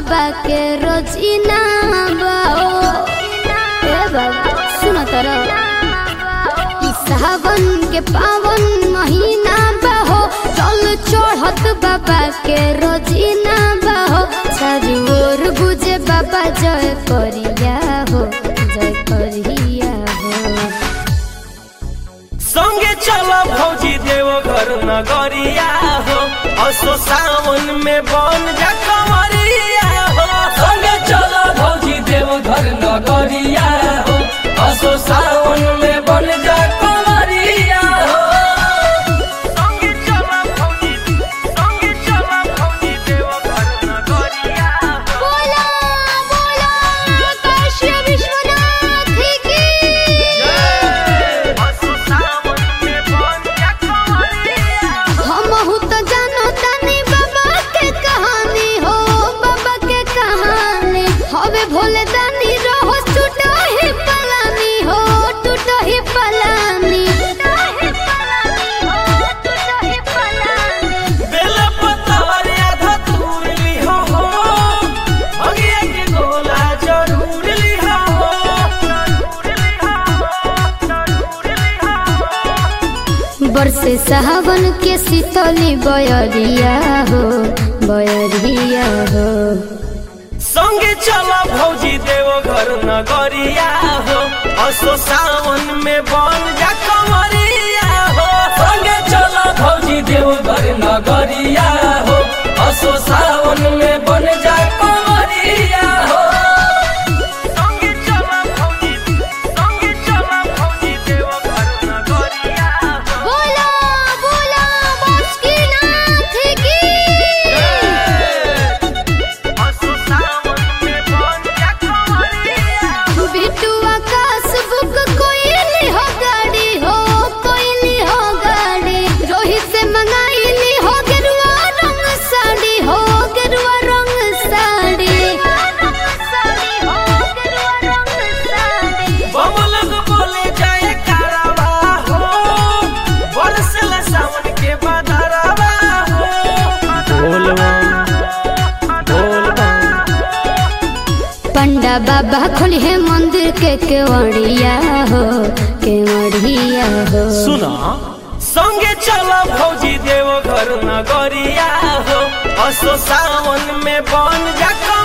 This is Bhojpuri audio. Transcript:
बाबा के रोजीना बाओ ए बाबा सुनो तरो ई सावन के पावन महीना बाहो चल चढ़त बाबा के रोजीना बाहो चारू ओर गुजे बाबा जय करिया हो जय करिया हो संगे चलो भौजी देव घर नगरिया हो असो सावन में बन जा कमरिया हो संगे चलो भौजी देव घर नगरिया हो असो सावन में बन जा कमरिया हो संगे चलो भौजी संगे चलो भौजी देव घर नगरिया हो बोला बोला काशी विश्वनाथ की असो सावन में बन जा कमरिया हमहू तो जानो तानी बाबा के कहानी हो बाबा के कहानी हवे भोले दानी रहो टूटो ही पलानी हो टूटो ही पलानी बेल पतवार आधा तूर लिहा हो अगिया के गोला जरूर लिहा हो बरसे सावन के शीतली बयरिया हो बयरिया हो संगे चला भौजी देव घर नगरिया हो असो सावन में बन जा कमरिया हो संगे चला भौजी देव घर नगरिया हो असो सावन में बन जा कमरिया हो संगे चला भौजी संगे चला भौजी देव घर नगरिया हो बोला बोला बासुकीनाथ की असो सावन में बन जा कमरिया बिट्टू आकाश बुक कोइली हो गाड़ी हो कोइली हो गाड़ी रोहित से मंगाइली हो गेरुआ रंग साड़ी हो गेरुआ रंग साड़ी बमलक बोले जाए कारवा हो बरसला सावन के बदरवा हो पंडा बाबा खोली है मंदिर के केवड़िया हो केवड़िया हो सुना संगे चला भौजी देव घर नगरिया हो असो सावन में बन जा